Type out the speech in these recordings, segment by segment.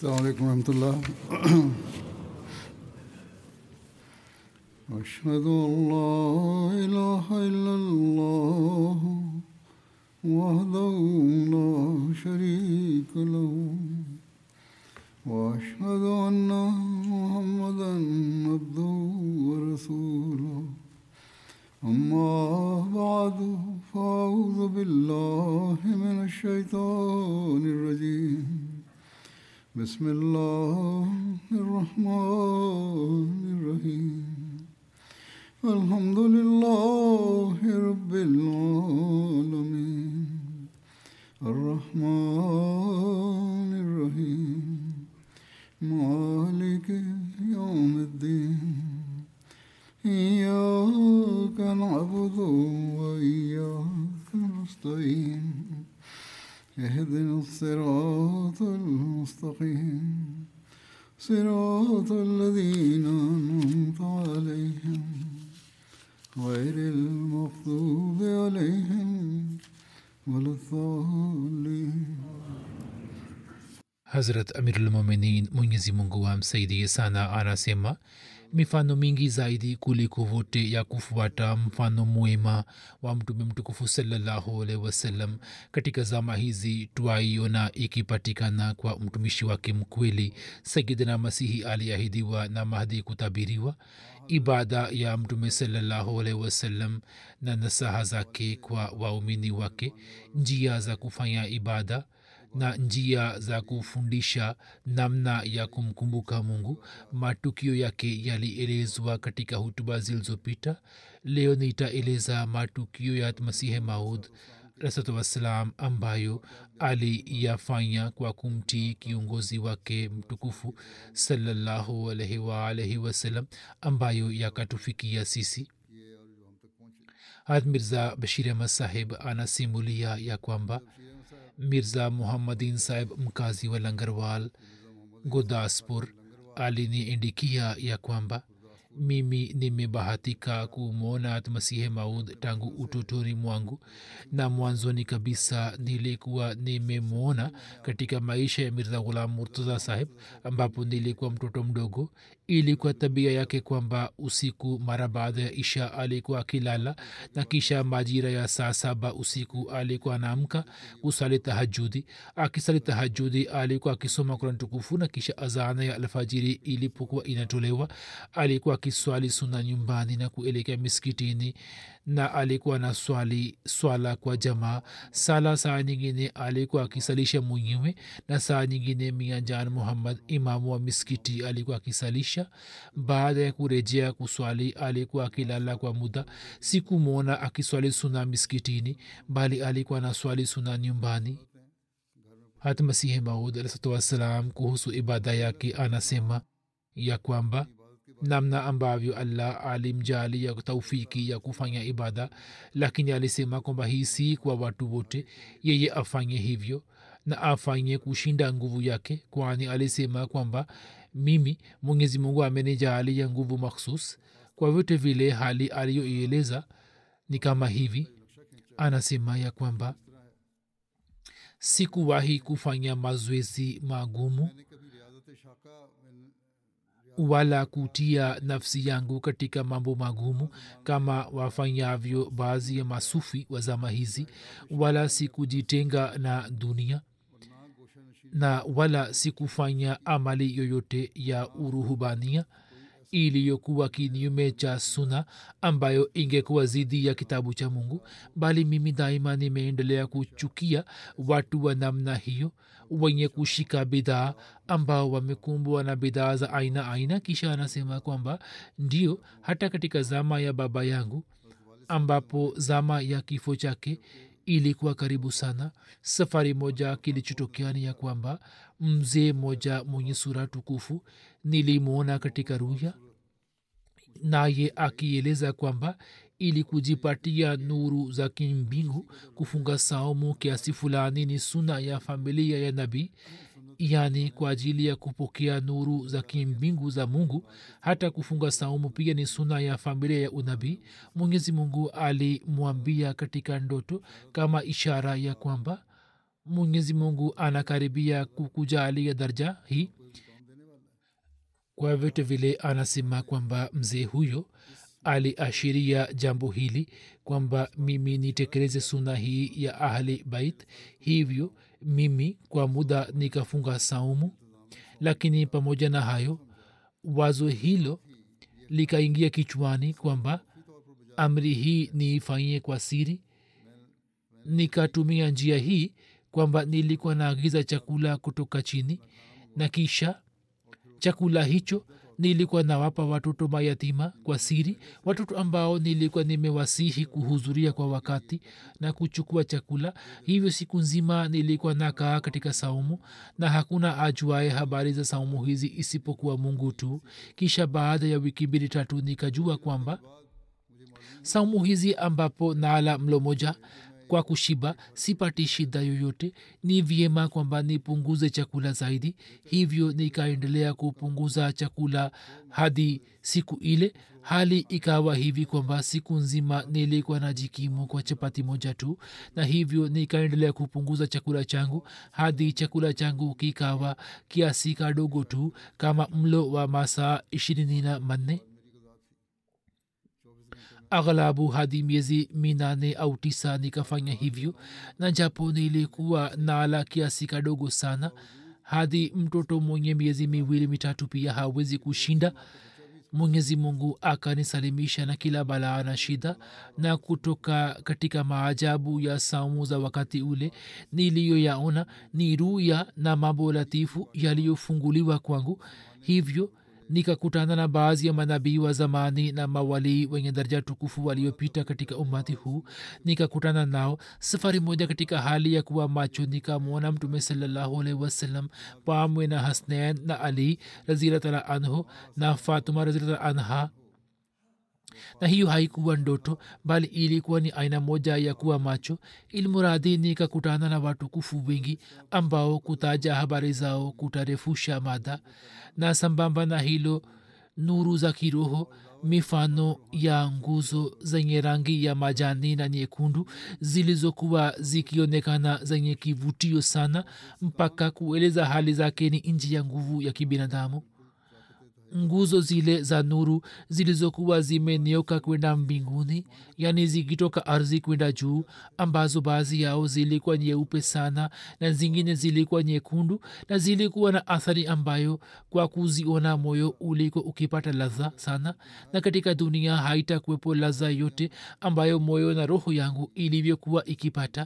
السلام عليكم ورحمة الله أشهد أن لا إله إلا الله وحده لا شريك له وأشهد أن محمدا عبده ورسوله أما بعد فأعوذ بالله من الشيطان الرجيم بسم الله الرحمن الرحيم الحمد لله رب العالمين الرحمن الرحيم مالك يوم الدين إياك نعبد وإياك نستعين اهدنا الصراط المستقيم صراط الذين أنعمت عليهم غير المغضوب عليهم ولا الضالين hazrat amirulmuminin mwenyezi mungu amsaidie sana anasema mifano mingi zaidi kuliko vote ya kufuata mfano mwema wa mtume mtukufu salallahu alaihi wasallam katika zama hizi twaiona ikipatikana kwa mtumishi wake mkweli sayidina masihi aliahidiwa na mahdi kutabiriwa ibada ya mtume salallahu alaihi wasallam na nasaha zake kwa waumini wake njia za kufanya ibada na njia za kufundisha namna ya kumkumbuka mungu matukio yake yalielezwa katika hutuba zilizopita leo nitaeleza matukio ya masihe maud rasatu wassalam ambayo aliyafanya kwa kumtii kiongozi wake mtukufu salallahu alaihi waalaihi wasallam ambayo yakatufikia sisi had mirza bashir ahmad sahib anasimulia ya kwamba mirza muhammadin sahib mkazi wa langarwal gudaspur aliniindikia ya kwamba mimi nimebahatika kumwona masihe maud tangu utotoni mwangu na mwanzoni kabisa nilikuwa nimemwona katika maisha ya mirza ghulam murtaza sahib ambapo nilikuwa mtoto mdogo ilikuwa tabia yake kwamba usiku mara baada ya isha alikuwa akilala na kisha majira ya saa saba usiku alikuwa anaamka kusali tahajudi akisali tahajudi alikuwa akisoma kurani tukufu na kisha azana ya alfajiri ilipokuwa inatolewa alikuwa akiswali suna nyumbani na kuelekea miskitini na alikuwa na swali swala kwa jamaa sala saa nyingine alikuwa akisalisha mwenyewe na saa nyingine mia jan muhammad imamu wa miskiti alikuwa akisalisha baada ya kurejea kuswali alikuwa akilala kwa muda sikumwona akiswali suna miskitini bali alikuwa na swali suna nyumbani hata masihi maud alahsatu wassalam kuhusu ibada yake anasema ya kwamba namna ambavyo allah alimjali ya taufiki ya kufanya ibada lakini alisema kwamba hii si kwa watu wote yeye afanye hivyo na afanye kushinda nguvu yake kwani alisema kwamba mimi mwenyezi mungu amenijaalia nguvu makhsus kwa vyote vile hali aliyoieleza ni kama hivi anasema ya kwamba sikuwahi kufanya mazoezi magumu wala kutia nafsi yangu katika mambo magumu kama wafanyavyo baadhi ya masufi wa zama hizi wala sikujitenga na dunia na wala sikufanya amali yoyote ya uruhubania iliyokuwa kinyume cha suna ambayo ingekuwa zidi ya kitabu cha mungu bali mimi daima nimeendelea kuchukia watu wa namna hiyo wenye kushika bidhaa ambao wamekumbwa na bidhaa za aina aina kisha anasema kwamba ndio hata katika zama ya baba yangu ambapo zama ya kifo chake ilikuwa karibu sana safari moja kilichotokea ni ya kwamba mzee moja mwenye sura tukufu nilimwona katika ruya naye akieleza kwamba ili kujipatia nuru za kimbingu kufunga saumu kiasi fulani ni suna ya familia ya nabii yani kwa ajili ya kupokea nuru za kimbingu za mungu hata kufunga saumu pia ni suna ya familia ya unabii mwenyezi mungu alimwambia katika ndoto kama ishara ya kwamba mwenyezi mungu anakaribia kukujalia darja hii kwa vyote vile anasema kwamba mzee huyo aliashiria jambo hili kwamba mimi nitekeleze suna hii ya ahli bait hivyo mimi kwa muda nikafunga saumu lakini pamoja na hayo wazo hilo likaingia kichwani kwamba amri hii niifanyie kwa siri nikatumia njia hii kwamba nilikuwa naagiza chakula kutoka chini na kisha chakula hicho nilikuwa nawapa watoto mayatima kwa siri watoto ambao nilikuwa nimewasihi kuhudhuria kwa wakati na kuchukua chakula hivyo siku nzima nilikuwa nakaa katika saumu na hakuna ajuae habari za saumu hizi isipokuwa mungu tu kisha baada ya wiki mbili tatu nikajua kwamba saumu hizi ambapo nala mlo moja kwa kushiba sipati shida yoyote ni vyema kwamba nipunguze chakula zaidi hivyo nikaendelea kupunguza chakula hadi siku ile hali ikawa hivi kwamba siku nzima nilikuwa na jikimu kwa chapati moja tu na hivyo nikaendelea kupunguza chakula changu hadi chakula changu kikawa kiasi kadogo tu kama mlo wa masaa ishirini na manne aghlabu hadi miezi minane au tisa nikafanya hivyo na japo nilikuwa nala kiasi kadogo sana hadi mtoto mwenye miezi miwili mitatu pia hawezi kushinda mwenyezi mungu akanisalimisha na kila balaa na shida na kutoka katika maajabu ya saumu za wakati ule niliyoyaona ni ruya na mambo latifu yaliyofunguliwa kwangu hivyo nikakutana na baadhi ya manabii wa zamani na mawalii wenye daraja tukufu waliopita katika umati huu nikakutana nao safari moja katika hali ya kuwa macho nikamwona mtume salallahu alaihi wasallam pamwe na hasnain na ali razilatala anhu na fatuma razilatala anha na hiyo haikuwa ndoto bali ilikuwa ni aina moja ya kuwa macho ilmuradhi nikakutana na watukufu wengi ambao kutaja habari zao kutarefusha mada na sambamba na hilo nuru za kiroho mifano ya nguzo zenye rangi ya majani na nyekundu zilizokuwa zikionekana zenye kivutio sana mpaka kueleza hali zake ni nji ya nguvu ya kibinadamu nguzo zile za nuru zilizokuwa zimenioka kwenda mbinguni yani zikitoka ardhi kwenda juu ambazo baadhi yao zilikuwa nyeupe sana na zingine zilikuwa nyekundu na zilikuwa na athari ambayo kwa kuziona moyo uliko ukipata ladha sana na katika dunia haitakuwepo ladha yote ambayo moyo na roho yangu ilivyokuwa ikipata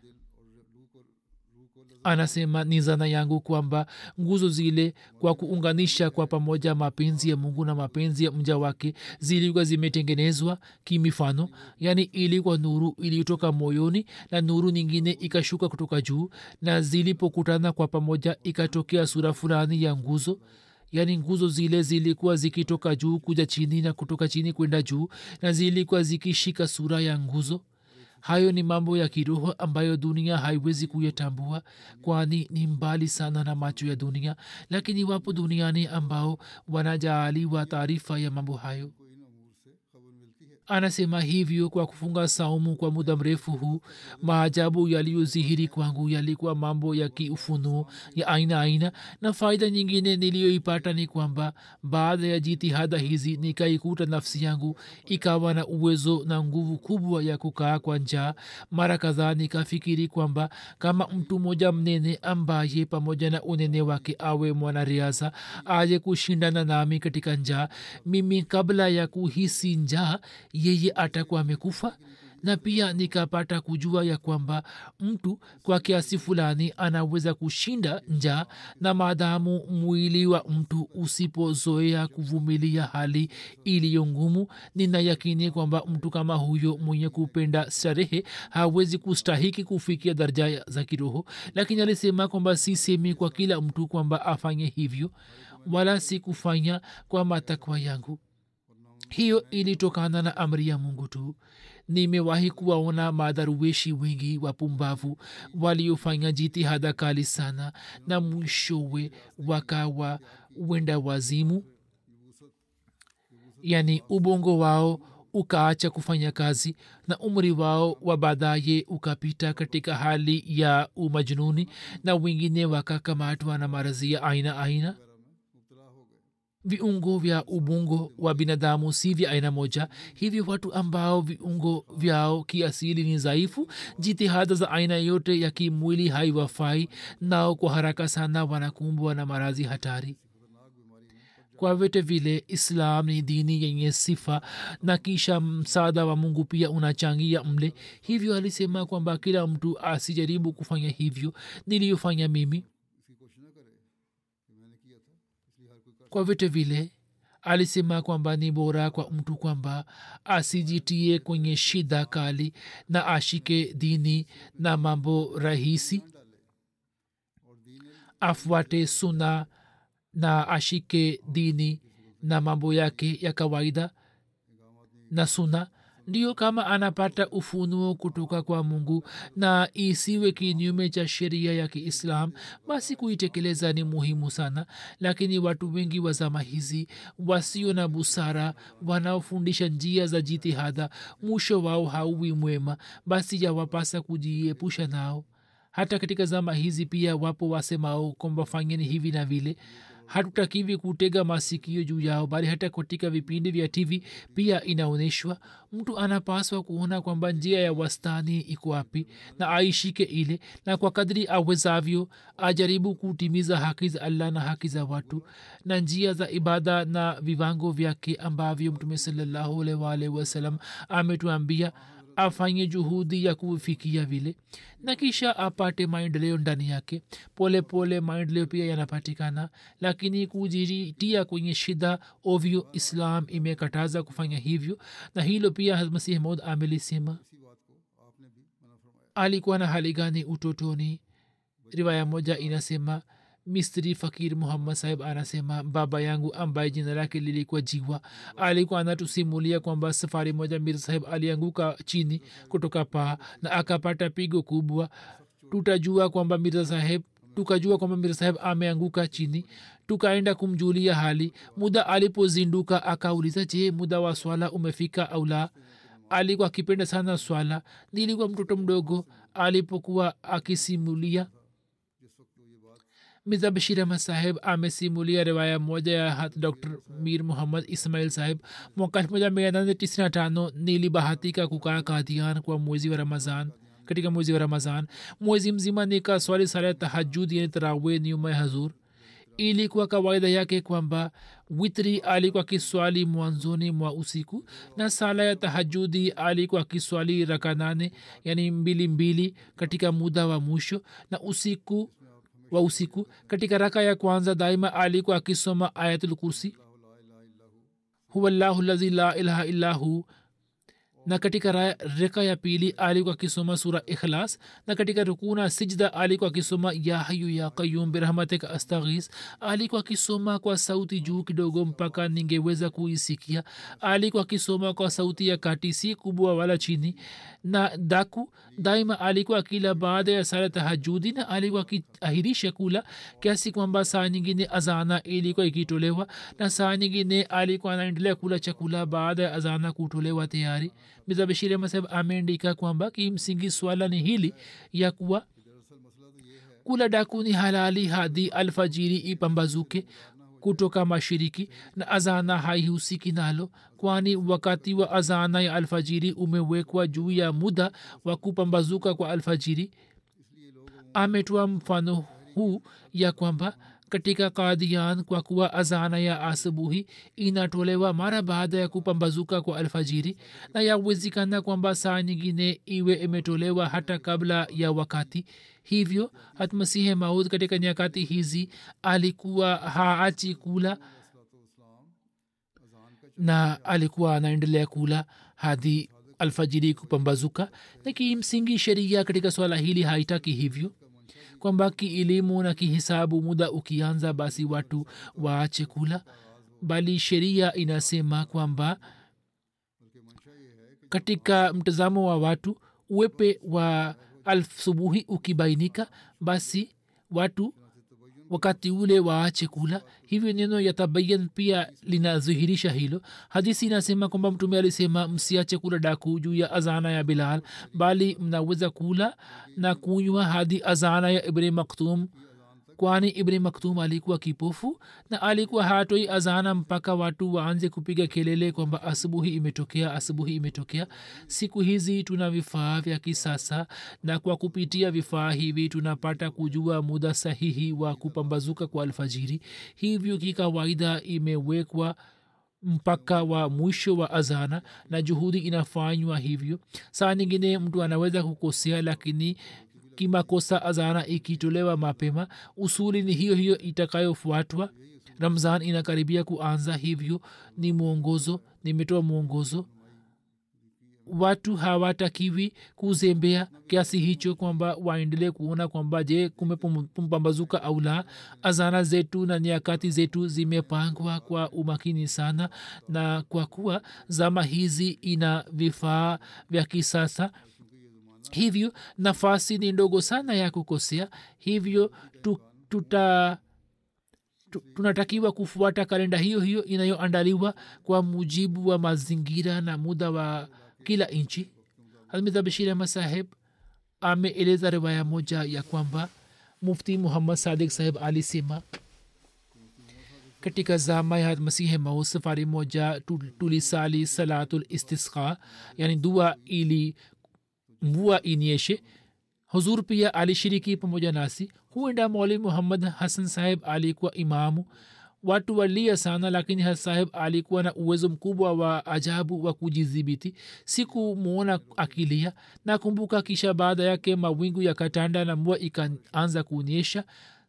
anasema ni zana yangu kwamba nguzo zile kwa kuunganisha kwa pamoja mapenzi ya mungu na mapenzi ya mja wake zilikuwa zimetengenezwa kimifano yaani ilikuwa nuru iliyotoka moyoni na nuru nyingine ikashuka kutoka juu na zilipokutana kwa pamoja ikatokea sura fulani ya nguzo yaani nguzo zile zilikuwa zikitoka juu kuja chini na kutoka chini kwenda juu na zilikuwa zikishika sura ya nguzo hayo ni mambo ya kiroho ambayo dunia haiwezi kuyatambua kwani ni mbali sana na macho ya dunia lakini wapo duniani ambao wanajaaliwa taarifa ya mambo hayo anasema hivyo kwa kufunga saumu kwa muda mrefu huu maajabu yaliyozihiri kwangu yalikuwa mambo ya kiufunuo ya aina aina na faida nyingine niliyoipata ni kwamba baada ya jitihada hizi nikaikuta nafsi yangu ikawa na uwezo na nguvu kubwa ya kukaa kwa njaa mara kadhaa nikafikiri kwamba kama mtu mmoja mnene ambaye pamoja na unene wake awe mwanariadha aje kushindana nami katika njaa mimi kabla ya kuhisi njaa yeye atakuwa amekufa na pia nikapata kujua ya kwamba mtu kwa kiasi fulani anaweza kushinda njaa na maadamu mwili wa mtu usipozoea kuvumilia hali iliyo ngumu nina yakini kwamba mtu kama huyo mwenye kupenda starehe hawezi kustahiki kufikia daraja za kiroho lakini alisema kwamba sisemi kwa kila mtu kwamba afanye hivyo wala si kufanya kwa matakwa yangu hiyo ilitokana na amri ya mungu tu nimewahi kuwaona madharuweshi wengi wapumbavu waliofanya jitihada kali sana na mwishowe wakawa wenda wazimu yani ubongo wao ukaacha kufanya kazi na umri wao wa baadaye ukapita katika hali ya umajnuni na wengine wakakamatwa na maradhi ya aina aina viungo vya ubongo wa binadamu si vya aina moja hivyo watu ambao viungo vyao kiasili ni dhaifu jitihada za aina yote ya kimwili haiwafai nao kwa haraka sana wanakumbwa na maradhi hatari kwa vyote vile islam ni dini yenye sifa na kisha msaada wa mungu pia unachangia mle hivyo alisema kwamba kila mtu asijaribu kufanya hivyo niliyofanya mimi kwa vyote vile alisema kwamba ni bora kwa mtu kwamba asijitie kwenye shida kali na ashike dini na mambo rahisi afuate suna na ashike dini na mambo yake ya kawaida na suna ndiyo kama anapata ufunuo kutoka kwa mungu na isiwe kinyume cha sheria ya kiislam basi kuitekeleza ni muhimu sana lakini watu wengi wa zama hizi wasio na busara wanaofundisha njia za jitihada mwisho wao hauwi mwema basi yawapasa kujiepusha nao hata katika zama hizi pia wapo wasemao kwamba fanyeni hivi na vile hatutakiwi kutega masikio juu yao bali hata katika vipindi vya tv pia inaonyeshwa mtu anapaswa kuona kwamba njia ya wastani iko wapi na aishike ile na kwa kadri awezavyo ajaribu kutimiza haki za allah na haki za watu na njia za ibada na viwango vyake ambavyo mtume salallahu alwalhi wasalam ametuambia afanye juhudi ya kufikia vile na kisha apate maendeleo ndani yake pole pole maendeleo pia yanapatikana lakini kujitia kwenye shida ovyo islam imekataza kufanya hivyo na hilo pia masihi maud amelisema alikuwa na hali gani utotoni riwaya moja inasema mistri fakir muhammad sahib anasema baba yangu ambaye jina lake lilikuwa jiwa alikuwa anatusimulia kwamba safari moja mir sahib alianguka chini kutoka paa na akapata pigo kubwa tutajua kwamba mirza saheb tukajua kwamba mirza saheb ameanguka chini tukaenda kumjulia hali muda alipozinduka akauliza je muda wa swala umefika au la alikuwa akipenda sana swala nilikuwa mtoto mdogo alipokuwa akisimulia mirza bashir ahmad saheb amesimulia riwaya moja ya dr mir muhammad ismail saheb mwaka elfu moja mia nane tisini na tano nilibahatika kukaa kadian kwa mwezi wa ramazan katika mwezi wa ramazan mwezi mzima nika swali sala ya tahajud yani tarawe nyuma ya hazur ilikuwa kawaida yake kwamba witri alikuwa kiswali mwanzoni mwa usiku na sala ya tahajudi alikuwa kiswali raka nane yani mbili mbili katika muda wa mwisho na usiku wa usiku katika raka ya kwanza daima alikuwa akisoma ayatul kursi huwa llahu lazi la ilaha illa hu na katika reka ya pili alikuwa akisoma sura ikhlas na katika rukuu na sijda alikuwa akisoma ya hayu ya qayum birahmatika astaghis alikuwa akisoma kwa sauti juu kidogo mpaka ningeweza kuisikia alikuwa akisoma kwa sauti ya kati si kubwa wala chini na daku daima alikuwa akila baada ya sala tahajudi na alikuwa akiahirisha kula kiasi kwamba saa nyingine azana ilikuwa ikitolewa na saa nyingine alikuwa anaendelea kula chakula baada ya azana kutolewa tayari mirza bashir masab ameandika kwamba kimsingi swala ni hili ya kuwa kula daku ni halali hadi alfajiri ipambazuke kutoka mashiriki na azana haihusiki nalo kwani wakati wa azana ya alfajiri umewekwa juu ya muda wa kupambazuka kwa alfajiri ametoa mfano huu ya kwamba katika kadian kwa kuwa azana ya asubuhi inatolewa mara baada ya kupambazuka kwa alfajiri na yawezekana kwamba saa nyingine iwe imetolewa hata kabla ya wakati hivyo hatmasihe maud katika nyakati hizi alikuwa haachi kula na alikuwa anaendelea kula hadi alfajiri kupambazuka na kimsingi sheria katika swala hili haitaki hivyo kwamba kielimu na kihisabu muda ukianza basi watu waache kula bali sheria inasema kwamba katika mtazamo wa watu uwepe wa alsubuhi ukibainika basi watu wakati ule waache kula hivyo neno yatabayan pia linadhihirisha hilo hadisi inasema kwamba mtume alisema msiache kula daku juu ya azana ya bilal bali mnaweza kula na kunywa hadi azana ya ibni maktum kwani ibni maktum alikuwa kipofu na alikuwa hatoi azana mpaka watu waanze kupiga kelele kwamba asubuhi imetokea asubuhi imetokea siku hizi tuna vifaa vya kisasa na kwa kupitia vifaa hivi tunapata kujua muda sahihi wa kupambazuka kwa alfajiri hivyo kikawaida imewekwa mpaka wa mwisho wa azana na juhudi inafanywa hivyo saa nyingine mtu anaweza kukosea lakini kimakosa azana ikitolewa mapema usuli ni hiyo hiyo itakayofuatwa ramzan inakaribia kuanza hivyo ni mwongozo nimetoa mwongozo watu hawatakiwi kuzembea kiasi hicho kwamba waendelee kuona kwamba je kumepambazuka au la azana zetu na nyakati zetu zimepangwa kwa umakini sana na kwa kuwa zama hizi ina vifaa vya kisasa hivyo nafasi ni ndogo sana ya kukosea hivyo tu, tuta tu- tunatakiwa kufuata kalenda hiyo hiyo inayoandaliwa kwa mujibu wa mazingira na muda wa kila nchi hazmida bashir ahmad saheb ameeleza riwaya moja ya kwamba mufti muhammad sadik saheb alisema katika zama ya masihi maud safari moja tu- tulisali salatul istisqa yani dua ili mvua inyeshe huzur pia alishiriki pamoja nasi huenda mwalimu muhammad hasan saheb alikuwa imamu watu walia sana lakini hasan saheb alikuwa na uwezo mkubwa wa ajabu wa kujidhibiti sikumwona akilia nakumbuka kisha baada yake mawingu yakatanda na mvua ikaanza kuonyesha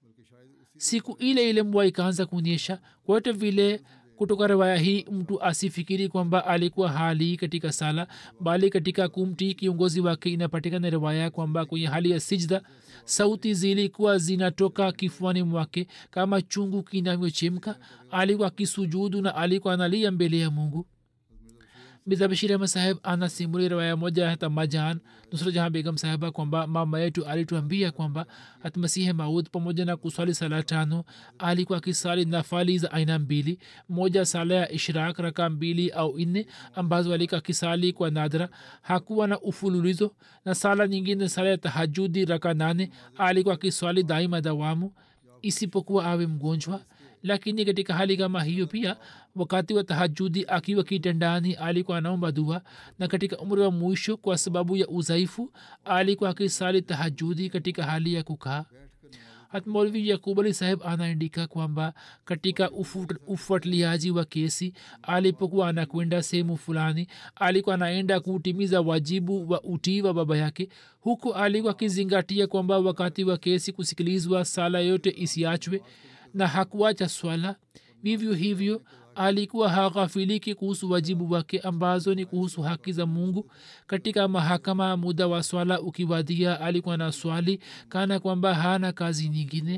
siku ile ile mvua ikaanza kuonyesha kwote vile kutoka riwaya hii mtu asifikiri kwamba alikuwa hali katika sala bali katika kumtii kiongozi wake inapatikana riwaya kwamba kwenye hali ya sijda sauti zilikuwa zinatoka kifuani mwake kama chungu kinavyochemka alikuwa akisujudu na alikuwa analia mbele ya mungu bizabashir ahmad saheb anasimulia riwaya moja hata majan nusra jahan begam saheba kwamba mama yetu alituambia kwamba hatmasihe maud pamoja na kuswali sala tano alikuwa akisali nafali za aina mbili moja sala ya ishrak raka mbili au nne ambazo alikuwa akisali kwa nadra hakuwa na ufululizo na sala nyingine sala ya tahajudi raka nane alikuwa akiswali daima dawamu isipokuwa awe mgonjwa lakini katika hali kama hiyo pia wakati wa tahajudi akiwa kitandani alikuwa anaomba dua na katika umri wa mwisho kwa sababu ya udhaifu alikuwa akisali tahajudi katika hali ya kukaa hatmolvi yakub ali saheb anaandika kwamba katika ufu- ufuatiliaji wa kesi alipokuwa anakwenda sehemu fulani alikuwa anaenda kutimiza wajibu wa utii wa baba yake huku alikuwa akizingatia kwamba wakati wa kesi kusikilizwa sala yote isiachwe na hakuacha swala vivyo hivyo alikuwa haghafiliki kuhusu wajibu wake ambazo ni kuhusu haki za mungu katika mahakama muda wa swala ukiwadia alikuwa na swali kana kwamba hana kazi nyingine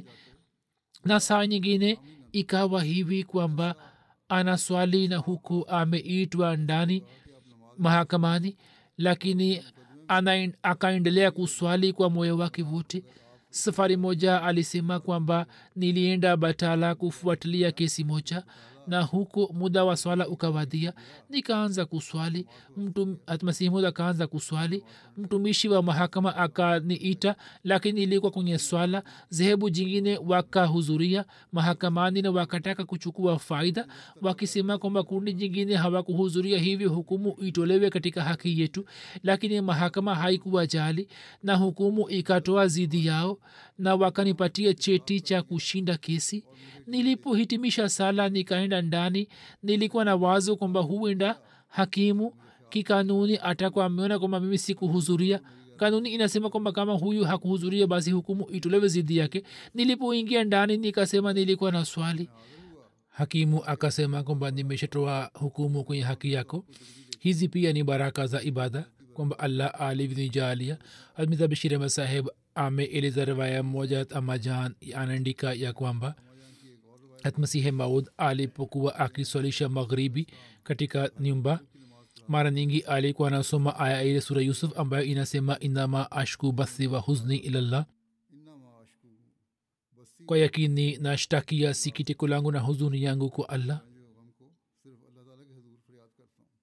na saa nyingine ikawa hivi kwamba ana swali na huku ameitwa ndani mahakamani lakini ana akaendelea kuswali kwa moyo wake wote safari moja alisema kwamba nilienda batala kufuatilia kesi moja na huko muda wa swala ukawadia nikaanza kuswali mtu hatmasihmud akaanza kuswali mtumishi wa mahakama akaniita lakini ilikuwa kwenye swala zehebu jingine wakahudhuria mahakamani na wakataka kuchukua faida wakisema kwamba kundi jingine hawakuhudhuria hivyo hukumu itolewe katika haki yetu lakini mahakama haikuwa jali na hukumu ikatoa zidi yao na wakanipatia cheti cha kushinda kesi nilipohitimisha sala nikaenda ndani nilikuwa na wazo kwamba huenda hakimu kikanuni atakuwa ameona kwamba mimi sikuhudhuria kanuni inasema kwamba kama huyu hakuhudhuria basi hukumu itolewe zidi yake nilipoingia ndani nikasema nilikuwa na swali hakimu akasema kwamba nimeshatoa hukumu kwenye haki yako hizi pia ni baraka za ibada kwamba allah alivyonijalia almiza bashir ahmad saheb ameeleza riwaya moja amajan anaandika ya kwamba hatmasihe maud alipokuwa akiswalisha maghribi katika nyumba mara nyingi alikuwa anasoma aya ile sura yusuf ambayo inasema inama ashku bathi wa huzni ilallah إنما أشكو بثي kwa yakini nashtakia sikitiko langu na huzuni yangu kwa allah सिर्फ अल्लाह ताला के हजूर फरियाद करता हूँ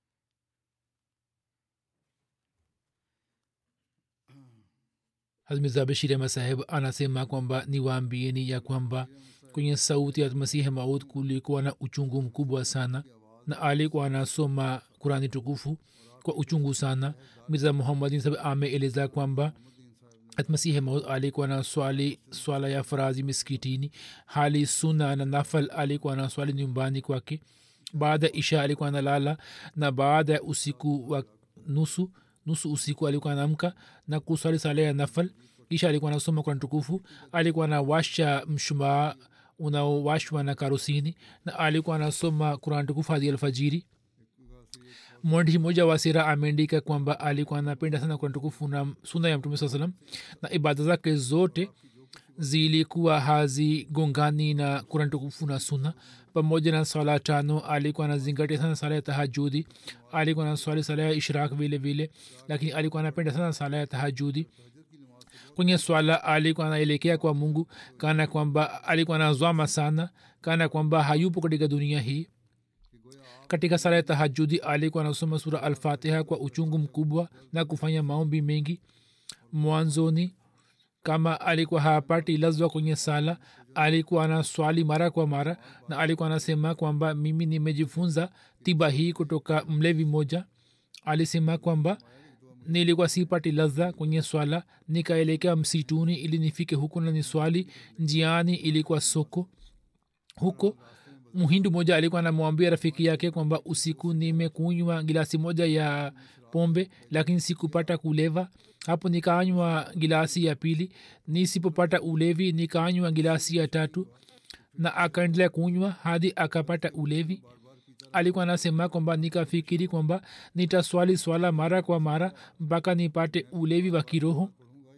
hazmiza bashirema saheb anasema kwamba niwaambieni ya kwamba kwenye sauti ya masihi maud kulikuwa na uchungu mkubwa sana na alikuwa anasoma kurani tukufu kwa uchungu sana mirza muhammadin sab ameeleza kwamba masihi maud alikuwa na swali swala ya farazi miskitini hali suna na nafal alikuwa na swali nyumbani kwake baada ya isha alikuwa analala na baada ya usiku wa nusu nusu usiku alikuwa anamka na kuswali sala ya nafal kisha alikuwa anasoma kurani tukufu alikuwa anawasha mshumaa unaowashwa na karusini na alikuwa anasoma kurani tukufu hadi alfajiri mwandishi mmoja wa sira ameandika kwamba alikuwa anapenda sana kurani tukufu na suna ya mtume saa salam na ibada zake zote zilikuwa hazigongani na kurani tukufu na suna pamoja na swala tano alikuwa anazingatia sana sala ya tahajudi alikuwa na swali sala ya ishrak vile vile lakini alikuwa anapenda sana sala ya tahajudi kwenye swala alikuwa anaelekea kwa mungu kana kwamba alikuwa anazwama sana kana kwamba hayupo katika dunia hii katika sala ya tahajudi alikuwa anasoma sura alfatiha kwa uchungu mkubwa na kufanya maombi mengi mwanzoni kama alikuwa hapati lazwa kwenye sala alikuwa ana swali mara kwa mara na alikuwa anasema kwamba mimi nimejifunza tiba hii kutoka mlevi moja alisema kwamba nilikuwa sipati ladha kwenye swala nikaelekea msituni ili nifike huko na niswali njiani ilikuwa soko huko mhindu moja alikuwa anamwambia rafiki yake kwamba usiku nimekunywa gilasi moja ya pombe lakini sikupata kuleva hapo nikaanywa gilasi ya pili nisipopata ulevi nikaanywa gilasi ya tatu na akaendelea kunywa hadi akapata ulevi alikuwa anasema kwamba nikafikiri kwamba nitaswali swala mara kwa mara mpaka nipate ulevi wa kiroho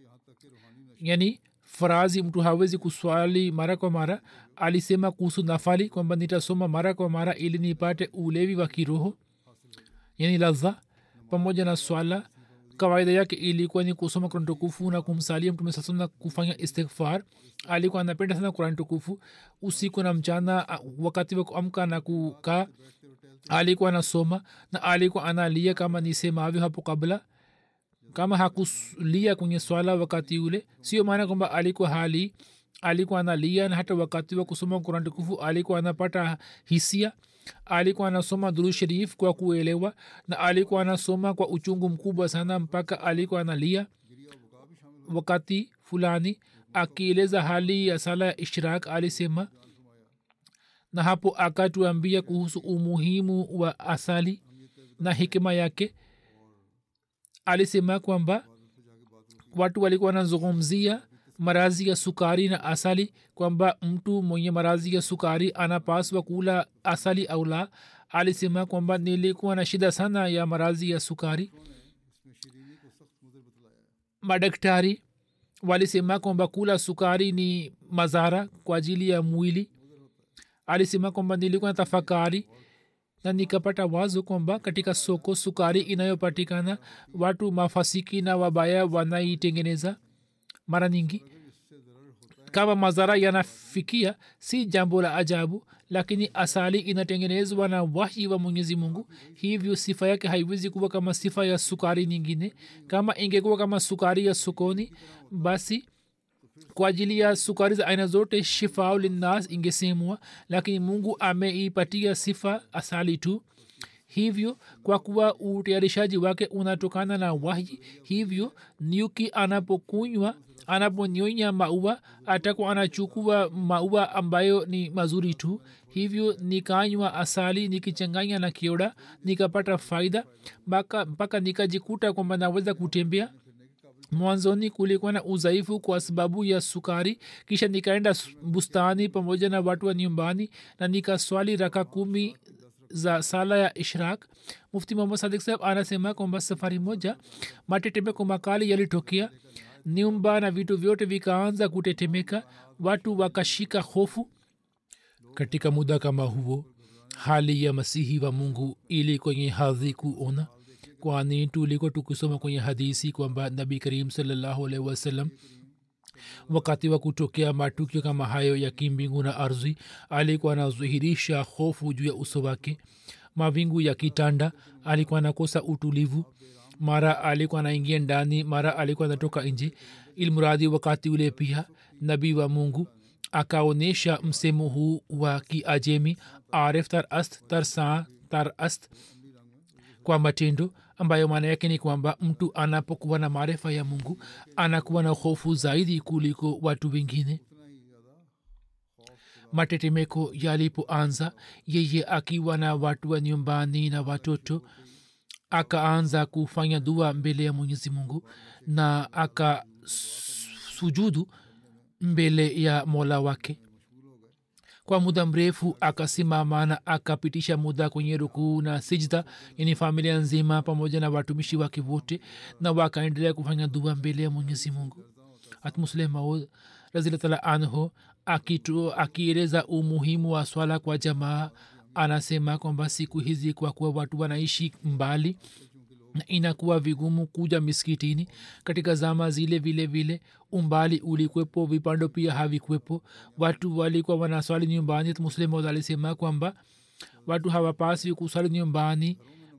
yani farazi mtu hawezi kuswali mara kwa mara alisema kuhusu nafali kwamba nitasoma mara kwa mara ili nipate ulevi wa kiroho yani ladha pamoja na swala kawaida yake ilikuwa ni kusoma kurani tukufu na kumsalia mtume sasa na kufanya istighfar alikuwa anapenda sana kurani tukufu usiku na mchana wakati wa kuamka na kukaa alikuwa anasoma na alikuwa analia kama nisemavyo hapo kabla kama hakulia kwenye swala wakati ule sio maana kwamba alikuwa hali alikuwa analia na hata wakati wa kusoma kurani tukufu alikuwa anapata hisia alikuwa anasoma duru sharif kwa kuelewa na alikuwa anasoma kwa uchungu mkubwa sana mpaka alikuwa analia wakati fulani akieleza hali ya sala ya ishrak alisema na hapo akatuambia kuhusu umuhimu wa asali na hikima yake alisema kwamba watu walikuwa wanazungumzia marazi ya sukari na asali kwamba mtu mwenye marazi ya sukari anapaswa kula asali au la alisema kwamba nilikuwa na shida sana ya marazi ya sukari madaktari walisema kwamba kula sukari ni madhara kwa ajili ya mwili alisema kwamba nilikuwa na tafakari na nikapata wazo kwamba katika soko sukari inayopatikana watu mafasiki na wabaya wanaitengeneza mara nyingi kama madhara yanafikia si jambo la ajabu lakini asali inatengenezwa na wahi wa mwenyezi mungu hivyo sifa yake haiwezi kuwa kama sifa ya sukari nyingine kama ingekuwa kama sukari ya sokoni basi kwa ajili ya sukari za aina zote shifau linnas ingesemwa lakini mungu ameipatia sifa asali tu hivyo kwa kuwa utayarishaji wake unatokana na wahi hivyo nyuki anapokunywa anaponyonya maua atakuwa anachukua maua ambayo ni mazuri tu hivyo nikanywa asali nikichanganya na kioda nikapata faida mpaka mpaka nikajikuta kwamba naweza kutembea mwanzoni kulikuwa na udhaifu kwa sababu ya sukari kisha nikaenda bustani pamoja na watu wa nyumbani na nikaswali raka kumi za sala ya ishrak mufti muhammad sadik saheb anasema kwamba safari moja matetemeko makali yalitokea nyumba na vitu vyote vikaanza kutetemeka watu wakashika hofu katika muda kama huo hali ya masihi wa mungu ili kwenye hadhi kuona kwani tuliko tukisoma kwenye hadisi kwamba nabi karim salllahu alaihi wasallam wakati wa kutokea matukio kama hayo ya kimbingu na ardhi alikuwa anadhihirisha hofu juu ya uso wake mawingu ya kitanda alikuwa anakosa utulivu mara alikuwa anaingia ndani mara alikuwa anatoka nje ilmuradi wakati ule pia nabii wa mungu akaonyesha msemo huu wa kiajemi arif tar ast tar saa tar ast kwa matendo ambayo maana yake ni kwamba mtu anapokuwa na maarifa ya mungu anakuwa na hofu zaidi kuliko watu wengine matetemeko yalipoanza yeye akiwa na watu wa nyumbani na watoto akaanza kufanya dua mbele ya mwenyezi mungu na akasujudu mbele ya mola wake kwa muda mrefu akasimama na akapitisha muda kwenye rukuu na sijda yani familia nzima pamoja na watumishi wake wote na wakaendelea kufanya dua mbele ya mwenyezi mungu hatmusleh maud razilatala anhu akieleza umuhimu wa swala kwa jamaa anasema kwamba siku hizi kwa kuwa watu wanaishi mbali na inakuwa vigumu kuja miskitini katika zama zile vile vile umbali ulikwepo vipando pia havikwepo watu walikuwa wanaswali nyumbani muslim alisema kwamba watu hawapaswi kuswali nyumbani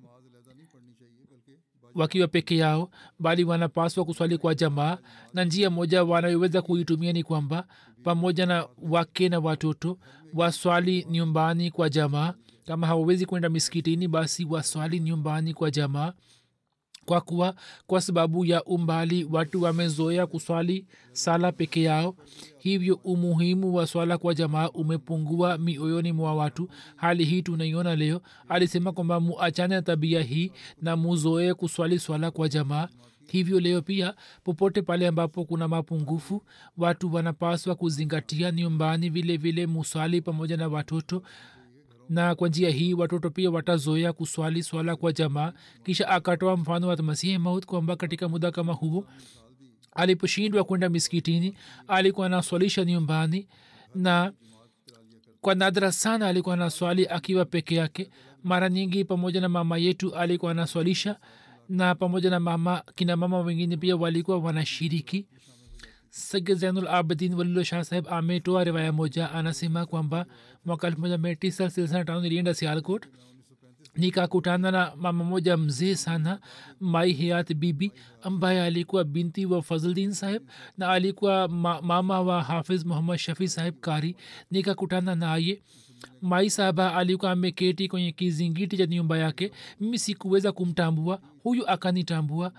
wakiwa peke yao bali wanapaswa kuswali kwa jamaa na njia moja wanayoweza kuitumia ni kwamba pamoja na wake na watoto waswali nyumbani kwa jamaa kama hawawezi kwenda miskitini basi waswali nyumbani kwa jamaa kwa kuwa kwa sababu ya umbali watu wamezoea kuswali sala peke yao hivyo umuhimu wa swala kwa jamaa umepungua mioyoni mwa watu hali hii tunaiona leo alisema kwamba muachane na tabia hii na muzoee kuswali swala kwa jamaa hivyo leo pia popote pale ambapo kuna mapungufu watu wanapaswa kuzingatia nyumbani vile vile muswali pamoja na watoto na kwa njia hii watoto pia watazoea kuswali swala kwa jamaa kisha akatoa mfano wa masihi maut kwamba katika muda kama huo aliposhindwa kwenda miskitini alikuwa anaswalisha nyumbani na kwa nadra sana alikuwa anaswali akiwa peke yake mara nyingi pamoja na mama yetu alikuwa anaswalisha na pamoja na mama kina mama wengine pia walikuwa wanashiriki sage zainul abidin walilo shah saheb ametoa riwaya moja anasema kwamba mwaka elfu moja mia tisa thelathini na tano nilienda sialkot nikakutana na mama moja mzee sana mai hayat bibi ambaye alikuwa binti wa fazldin saheb na alikuwa ma, mama wa hafiz muhammad shafi saheb kari nikakutana naye mai sahaba alikuwa ameketi kwenye kizingiti cha nyumba yake mimi sikuweza kumtambua huyu akanitambua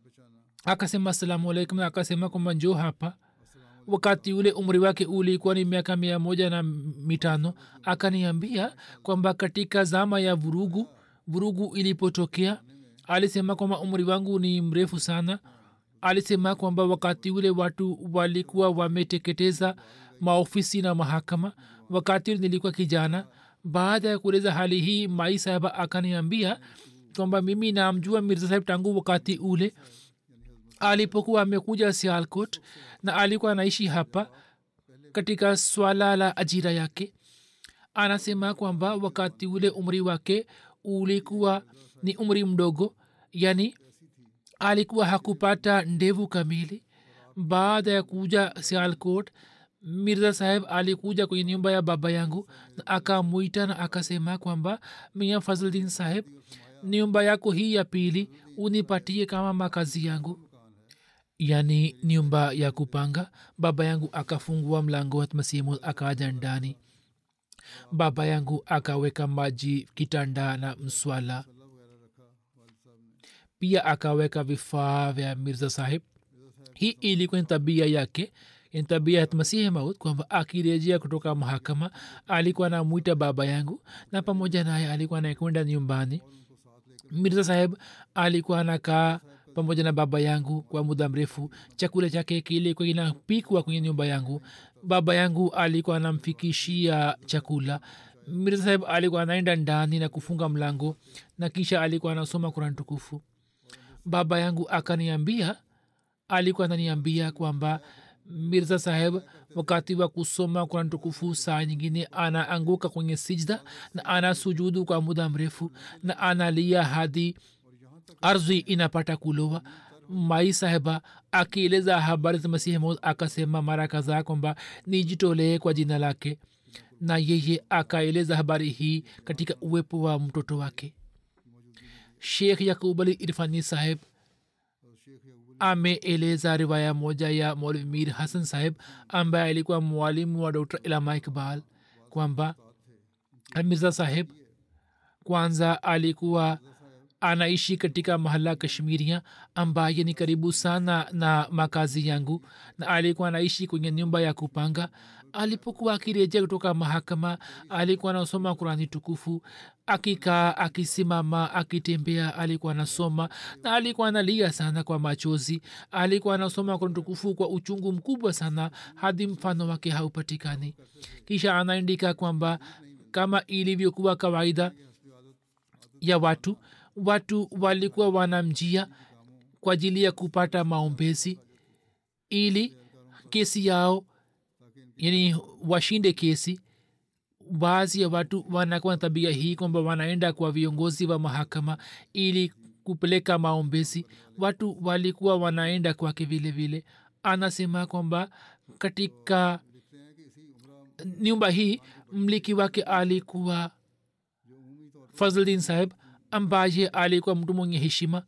akasema asalamu alaikum na akasema kwamba njo hapa wakati ule umri wake ulikuwa ni miaka mia moja na mitano akaniambia kwamba katika zama ya vurugu vurugu ilipotokea alisema kwamba umri wangu ni mrefu sana alisema kwamba wakati ule watu walikuwa wameteketeza maofisi na mahakama wakati ule nilikuwa kijana baada ya kueleza hali hii mai sahaba akaniambia kwamba mimi namjua mirza sahib tangu wakati ule alipokuwa amekuja sialkot na alikuwa anaishi hapa katika swala la ajira yake anasema kwamba wakati ule umri wake ulikuwa ni umri mdogo yani alikuwa hakupata ndevu kamili baada ya kuja sialkot mirza saheb alikuja kwenye nyumba ya baba yangu na akamwita na akasema kwamba mia fazldin saheb nyumba yako hii ya pili unipatie kama makazi yangu yani nyumba ya kupanga baba yangu akafungua mlango masimu akaja ndani baba yangu akaweka maji kitanda na mswala pia akaweka vifaa vya mirza sahib hii ilikuwa ni tabia yake ni tabia ya masihi maut kwamba akirejea kutoka mahakama alikuwa anamwita baba yangu na pamoja naye alikuwa anakwenda nyumbani mirza saheb alikuwa anakaa pamoja na baba yangu kwa muda mrefu chakula chake kilikuwa kinapikwa kwenye nyumba yangu baba yangu alikuwa anamfikishia chakula mirza saheb alikuwa anaenda ndani na kufunga mlango na kisha alikuwa anasoma kuran tukufu baba yangu akaniambia alikuwa ananiambia kwamba mirza saheb wakati wa kusoma kuran tukufu saa nyingine anaanguka kwenye sijda na ana sujudu kwa muda mrefu na analia hadi ardhi inapata kulowa mai saheba akieleza habari za masihi maud akasema mara kadhaa kwamba nijitolee kwa jina lake na yeye akaeleza habari hii katika uwepo wa mtoto wake shekh yakub ali irfani saheb ameeleza riwaya moja ya molvi mir hasan saheb ambaye alikuwa mwalimu wa dr ilama ikbal kwamba mirza saheb kwanza alikuwa anaishi katika mahala kashmiria ambaye ni karibu sana na makazi yangu na alikuwa anaishi kwenye nyumba ya kupanga alipokuwa akirejea kutoka mahakama alikuwa anasoma kurani tukufu akikaa akisimama akitembea alikuwa anasoma na alikuwa analia sana kwa machozi alikuwa anasoma kurani tukufu kwa uchungu mkubwa sana hadi mfano wake haupatikani kisha anaandika kwamba kama ilivyokuwa kawaida ya watu watu walikuwa wanamjia kwa ajili ya kupata maombezi ili kesi yao yani washinde kesi baadhi ya watu wanakuwa na tabia hii kwamba wanaenda kwa viongozi wa mahakama ili kupeleka maombezi watu walikuwa wanaenda kwake vile vile anasema kwamba katika nyumba hii mliki wake alikuwa fazldin saheb ambaye alikuwa mtu mwenye heshima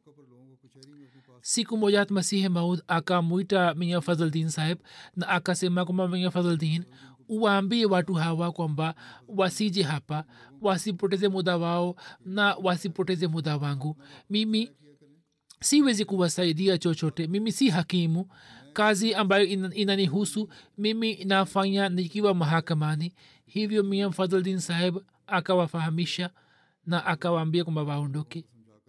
siku moja masihi maud akamwita mia fazldin saheb na akasema kwamba mia fazldin uwaambie watu hawa kwamba wasije hapa wasipoteze muda wao na wasipoteze muda wangu mimi siwezi kuwasaidia chochote mimi si hakimu kazi ambayo inanihusu mimi nafanya nikiwa mahakamani hivyo mia fadhldin saheb akawafahamisha na akawaambia kwamba waondoke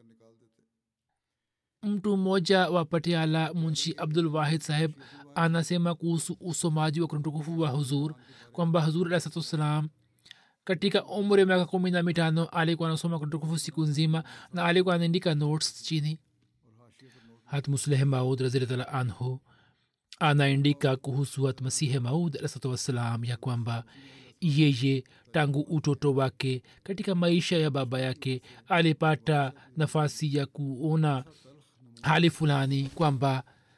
mtu mmoja wa patiala munshi abdul wahid saheb anasema kuhusu usomaji wa kuntukufu wa huzur kwamba huzur alah satu wassalam katika umri ya miaka kumi na mitano alikuwa anasoma kuntukufu siku nzima na alikuwa anaandika notes chini hat musleh maud raziltala anhu anaandika kuhusu hat masihe maud alahsatu wassalam ya kwamba yeye tangu utoto wake katika maisha ya baba yake alipata nafasi ya kuona hali fulani kwamba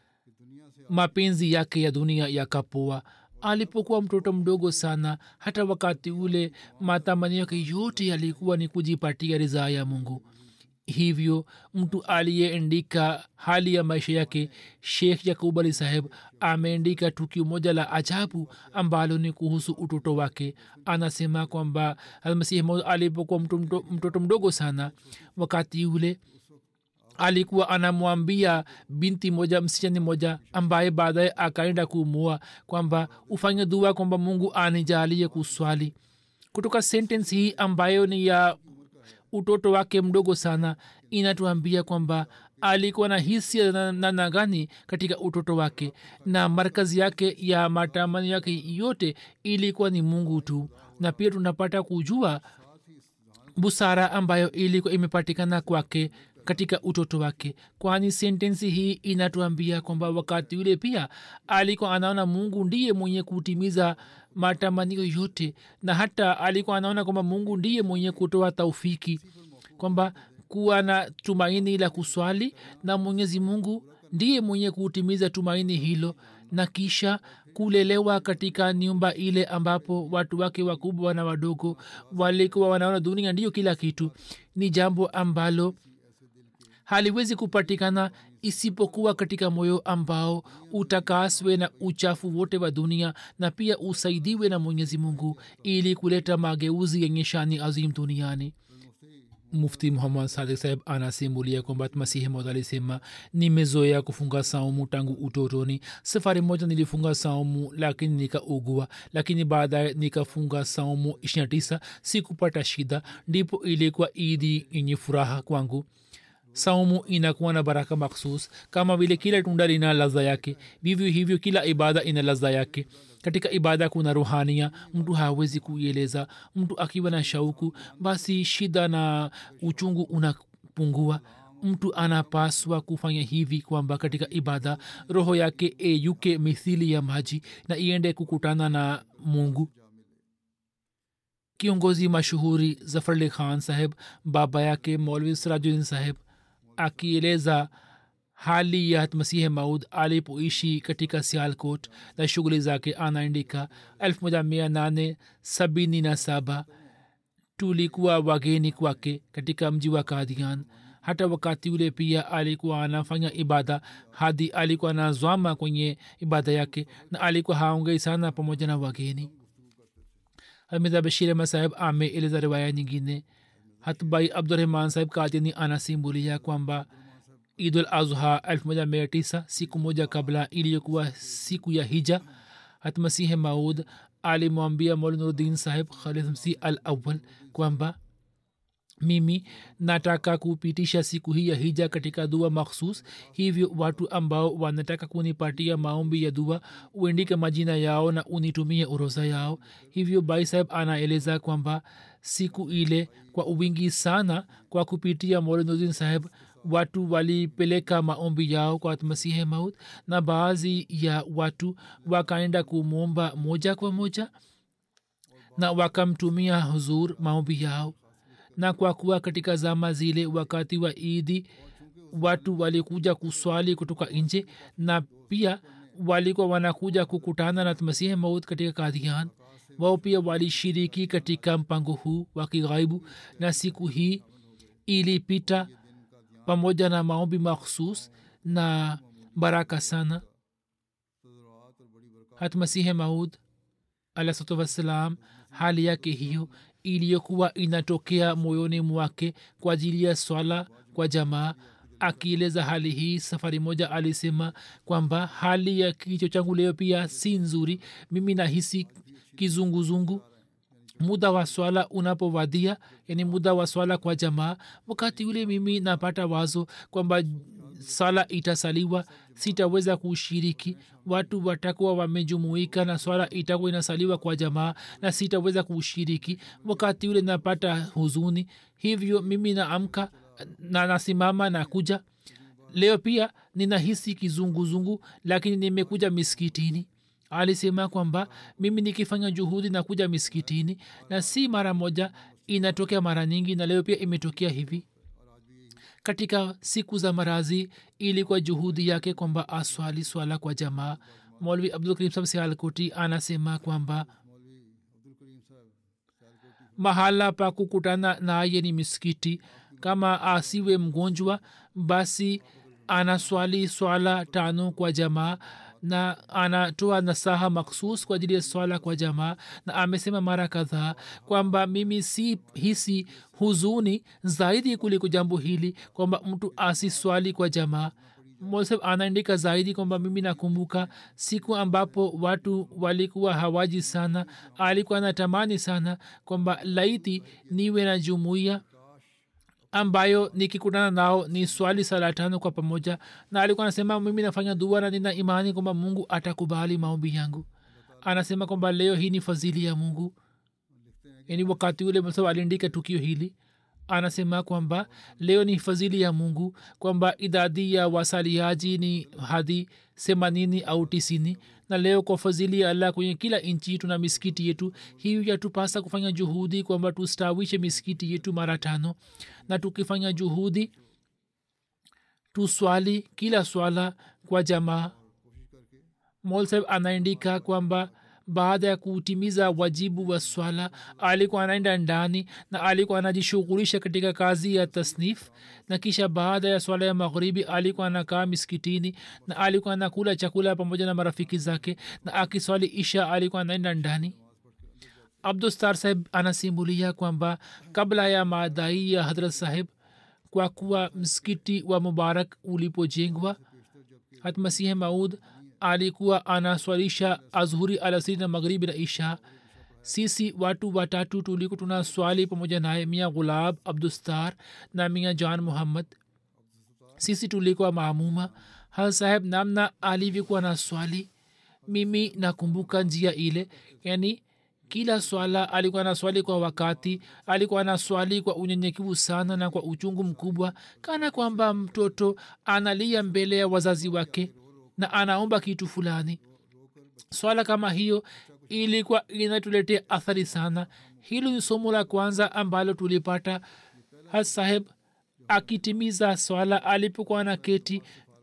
mapenzi yake ya dunia yakapoa alipokuwa mtoto mdogo sana hata wakati ule matamanio yake yote yalikuwa ni kujipatia ridhaa ya mungu hivyo mtu aliyeandika hali ya maisha yake shekh yakub ali saheb ameandika tukio moja la ajabu ambalo ni kuhusu utoto wake anasema kwamba almasihi maud alipokuwa mtoto, mtoto mdogo sana wakati ule alikuwa anamwambia binti moja msichani moja ambaye baadaye akaenda kumua kwamba ufanye dua kwamba mungu anijalie kuswali kutoka sentence hii ambayo ni ya utoto wake mdogo sana inatuambia kwamba alikuwa na hisia na namna gani katika utoto wake na markazi yake ya matamani yake yote ilikuwa ni mungu tu na pia tunapata kujua busara ambayo ilikuwa imepatikana kwake katika utoto wake kwani sentensi hii inatuambia kwamba wakati ule pia alikuwa anaona mungu ndiye mwenye kutimiza matamanio yote na hata alikuwa anaona kwamba mungu ndiye mwenye kutoa taufiki kwamba kuwa na tumaini la kuswali na mwenyezi mungu ndiye mwenye kutimiza tumaini hilo na kisha kulelewa katika nyumba ile ambapo watu wake wakubwa na wadogo walikuwa wanaona dunia ndiyo kila kitu ni jambo ambalo haliwezi kupatikana isipokuwa katika moyo ambao utakaswe na uchafu wote wa dunia na pia usaidiwe na mwenyezi mungu ili kuleta mageuzi yenye shani azim duniani mufti muhammad sadik saheb anasimulia kwamba masihi maud alisema nimezoea kufunga saumu tangu utotoni safari moja nilifunga saumu lakini nikaugua lakini baadaye nikafunga saumu ishirina tisa sikupata shida ndipo ilikuwa idi yenye furaha kwangu saumu inakuwa na baraka makhsus kama vile kila tunda lina ladha yake vivyo hivyo kila ibada ina ladha yake katika ibada kuna ruhania mtu hawezi kuieleza mtu akiwa na shauku basi shida na uchungu unapungua mtu anapaswa kufanya hivi kwamba katika ibada roho yake eyuke mithili ya maji na iende kukutana na mungu kiongozi mashuhuri zafarli khan saheb baba yake molvi sirajudin saheb akieleza hali ya masihi maud alipoishi katika sialkot na shughuli zake anaandika 1877 tulikuwa wageni kwake katika mji wa kadian hata wakati ule pia alikuwa anafanya ibada hadi alikuwa anazwama kwenye ibada yake na alikuwa haongei sana pamoja na wageni hamida bashir ahmad saheb ameeleza riwaya nyingine hatbai abdurahman saheb kadiani anasimulia kwamba idul azha 19 siku moja kabla iliyokuwa siku ya hija hatmasihi maud alimwambia molnurdin saheb khalidmsi al awal kwamba mimi nataka kupitisha siku hii ya hija katika dua makhsus hivyo watu ambao wanataka kunipatia maombi ya dua uendike majina yao na unitumie oroza yao hivyo bai saheb anaeleza kwamba siku ile kwa uwingi sana kwa kupitia molenudin saheb watu walipeleka maombi yao kwa masihe maut na baadhi ya watu wakaenda kumwomba moja kwa moja na wakamtumia huzur maombi yao na kwa kuwa katika zama zile wakati wa idi watu walikuja kuswali kutoka nje na pia walikuwa wanakuja kukutana na masihi maut katika kadhian wao pia walishiriki katika mpango huu wa kighaibu na siku hii ilipita pamoja na maombi makhsus na baraka sana hatmasihe maud alahsatu wassalam hali yake hiyo iliyokuwa inatokea moyoni mwake kwa ajili ya swala kwa jamaa akieleza hali hii safari moja alisema kwamba hali ya kicho changu leo pia si nzuri mimi nahisi kizunguzungu muda wa swala unapowadia yani muda wa swala kwa jamaa wakati ule mimi napata wazo kwamba sala itasaliwa sitaweza kushiriki watu watakuwa wamejumuika na swala itakuwa inasaliwa kwa jamaa na sitaweza kushiriki wakati ule napata huzuni hivyo mimi naamka na nasimama na kuja leo pia ninahisi kizunguzungu lakini nimekuja miskitini alisema kwamba mimi nikifanya juhudi na kuja miskitini na si mara moja inatokea mara nyingi na leo pia imetokea hivi katika siku za marazi ilikuwa juhudi yake kwamba aswali swala kwa jamaa molvi abdul karim sab sialkoti anasema kwamba mahala pa kukutana naye ni miskiti kama asiwe mgonjwa basi anaswali swala tano kwa jamaa na anatoa nasaha maksus kwa ajili ya swala kwa jamaa na amesema mara kadhaa kwamba mimi si hisi huzuni zaidi kuliko jambo hili kwamba mtu asiswali kwa jamaa mosef anaandika zaidi kwamba mimi nakumbuka siku ambapo watu walikuwa hawaji sana alikuwa anatamani sana kwamba laiti niwe na jumuiya ambayo nikikutana nao ni swali sala tano kwa pamoja na alikuwa anasema mimi nafanya dua na nina imani kwamba mungu atakubali maombi yangu anasema kwamba leo hii ni fadhili ya mungu yani wakati ule msa aliandika tukio hili anasema kwamba leo ni fadhili ya mungu kwamba idadi ya wasaliaji ni hadi themanini au tisini na leo kwa fadhili ya allah kwenye kila nchi tuna misikiti yetu hiyo yatupasa kufanya juhudi kwamba tustawishe misikiti yetu mara tano na tukifanya juhudi tuswali kila swala kwa jamaa molseb anaandika kwamba baada ya kutimiza wajibu wa swala alikuwa anaenda ndani na alikuwa anajishughulisha katika kazi ya tasnif na kisha baada ya swala ya magharibi alikuwa anakaa miskitini na alikuwa anakula chakula pamoja na marafiki zake na akiswali isha alikuwa anaenda ndani abdustar saheb anasimulia kwamba kabla ya maadai ya hadrat saheb kwa kuwa msikiti wa mubarak ulipojengwa hatmasihe maud alikuwa anaswalisha azhuri alasiri na magharibi na isha sisi watu watatu tuliko tuna swali pamoja naye mia gulab abdustar na mia jan muhammad sisi tulikuwa maamuma hal saheb namna alivyokuwa na swali mimi nakumbuka njia ile yani kila swala alikuwa na swali kwa wakati alikuwa na swali kwa unyenyekevu sana na kwa uchungu mkubwa kana kwamba mtoto analia mbele ya wazazi wake na anaomba kitu fulani swala kama hiyo ilikuwa inatuletea athari sana hilo ni somo la kwanza ambalo tulipata has saheb akitimiza swala alipokuwa na keti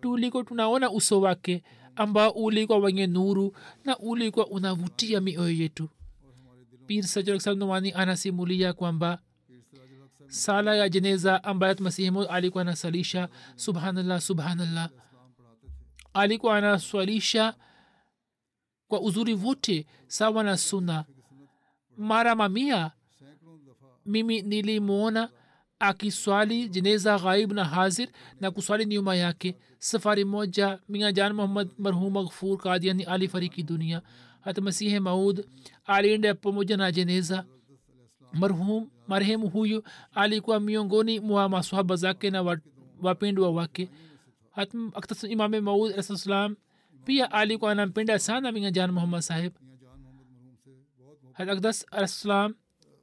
tuliko tunaona uso wake ambao ulikuwa wenye nuru na ulikuwa unavutia mioyo yetu pir sajrsamani anasimulia kwamba sala ya jeneza ambayo masihimu alikuwa anasalisha subhanallah subhanallah alikuwa anaswalisha kwa uzuri wote sawa na suna mara mamia mimi nilimwona akiswali jeneza ghaib na hazir na kuswali nyuma yake safari moja mia jan muhammad marhum maghfur kadiani alifariki dunia hata masihe maud alienda pamoja na jeneza marhum marehemu huyu alikuwa miongoni mwa maswahaba zake na wapendwa wake imame maud alahsalam pia alikuwa anampenda sana mingajan muhammad sahib hat akdas alahsalam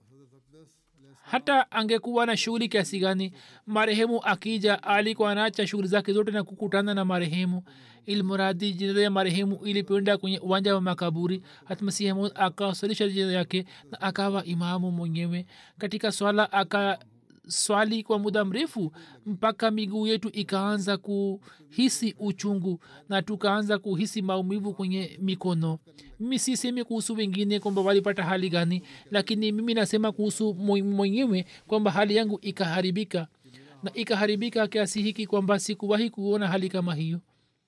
hata angekuwa na shughuli kiasi gani marehemu akija alikuwa anaacha shughuli zake zote na kukutana na marehemu ilmuradi jeneza ya marehemu ilipenda kwenye uwanja wa makaburi hatmasihemud akawasalisha jeneza yake na akawa imamu mwenyewe katika swala aka swali kwa muda mrefu mpaka miguu yetu ikaanza kuhisi uchungu na tukaanza kuhisi maumivu kwenye mikono mimi sisemi kuhusu wengine kwamba walipata hali gani lakini mimi nasema kuhusu mwenyewe kwamba hali yangu ikaharibika na ikaharibika kiasi hiki kwamba sikuwahi kuona hali kama hiyo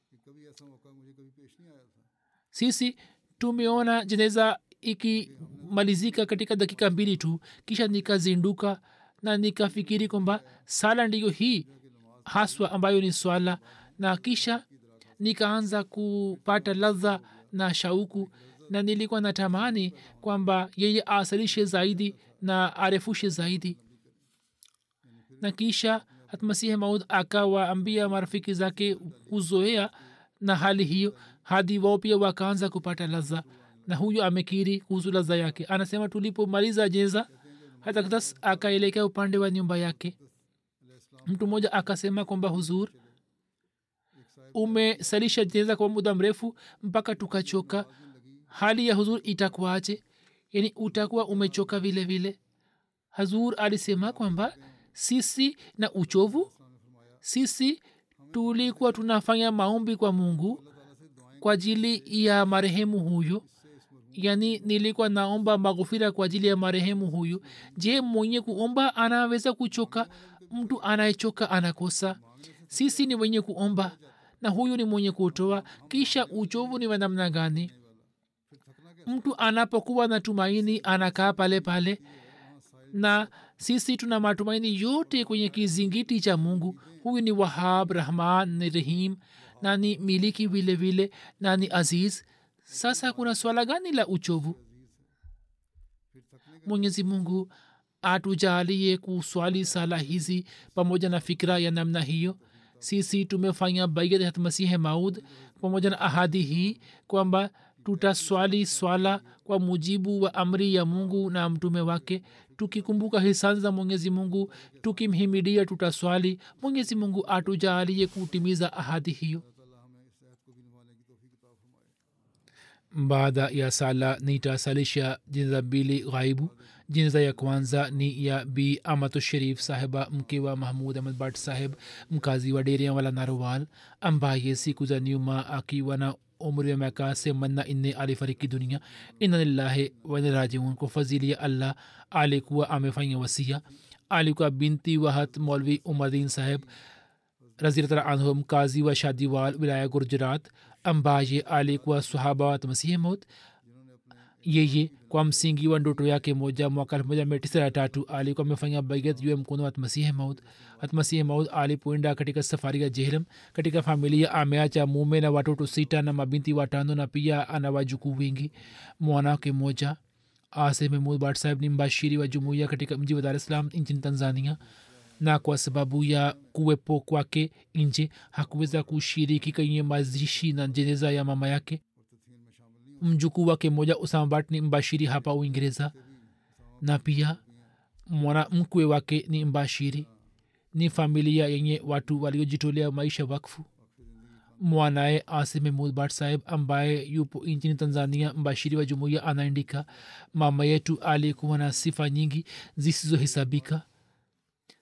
sisi tumeona jeneza ikimalizika katika dakika mbili tu kisha nikazinduka na nikafikiri kwamba sala ndiyo hii haswa ambayo ni swala na kisha nikaanza kupata ladha na shauku na nilikuwa natamani kwamba yeye asalishe zaidi na arefushe zaidi na kisha hatmasihi maud akawaambia marafiki zake kuzoea na hali hiyo hadi wao pia wakaanza kupata ladha na huyu amekiri kuhusu ladha yake anasema tulipomaliza jenza hata katas akaelekea upande wa nyumba yake mtu mmoja akasema kwamba huzur umesalisha jeneza kwa muda mrefu mpaka tukachoka hali ya huzur itakuaje yani utakuwa umechoka vile vile hazur alisema kwamba sisi na uchovu sisi tulikuwa tunafanya maombi kwa mungu kwa ajili ya marehemu huyo yani nilikuwa naomba maghufira kwa ajili ya marehemu huyu je mwenye kuomba anaweza kuchoka mtu anayechoka anakosa sisi ni wenye kuomba na huyu ni mwenye kutoa kisha uchovu ni wanamna gani mtu anapokuwa na tumaini anakaa pale pale na sisi tuna matumaini yote kwenye kizingiti cha mungu huyu ni wahab rahman ni rahim na ni miliki vile vile na ni aziz sasa kuna swala gani la uchovu mwenyezi mungu atujalie kuswali sala hizi pamoja na fikira ya namna hiyo sisi tumefanya baiat hatmasihe maud pamoja na ahadi hii kwamba tutaswali swala kwa mujibu wa amri ya mungu na mtume wake tukikumbuka hisani za mwenyezi mungu tukimhimidia tutaswali mwenyezi mungu atujalie kutimiza ahadi hiyo baada ya sala nitasalisha jeneza mbili ghaibu jeneza ya kwanza ni ya bi amatu sharif sahiba mke wa mahmud ahmad bat sahib mkazi wa deria wala narwal ambaye siku za nyuma akiwa na umri wa miaka themanina nne alifariki dunia inna lillahi wanarajiun kwa fadhili ya allah alikuwa amefanya wasia alikuwa binti wahat molvi umadin saheb raziltala anhu mkazi wa shadiwal wilaya gurjarat ambaye alikuwa sahaba wa masihi maut yeye kwa msingi wa ndoto yake moja mwaka elfu moja mia tisa na tatu alikuwa amefanya baiat juu ya mkono wa masihi maut hatmasihi maut alipoenda katika safari ya jehlam katika familia ameacha mume na watoto sita na mabinti watano na pia ana wajukuu wengi mwanawake moja ase mahmud bat sahib ni mbashiri wa jumuiya katika mji wa dar es salaam nchini tanzania na kwa sababu ya kuwepo kwake nje hakuweza kushiriki kwenye mazishi na jeneza ya mama yake mjukuu wake moja usamabat ni mbashiri hapa uingereza na pia mwanamkwe wake ni mbashiri ni familia yenye watu waliojitolea maisha wakfu mwanaye asime mulbat sahib ambaye yupo nchini tanzania mbashiri wa jumuiya anaandika mama yetu alikuwa na sifa nyingi zisizohesabika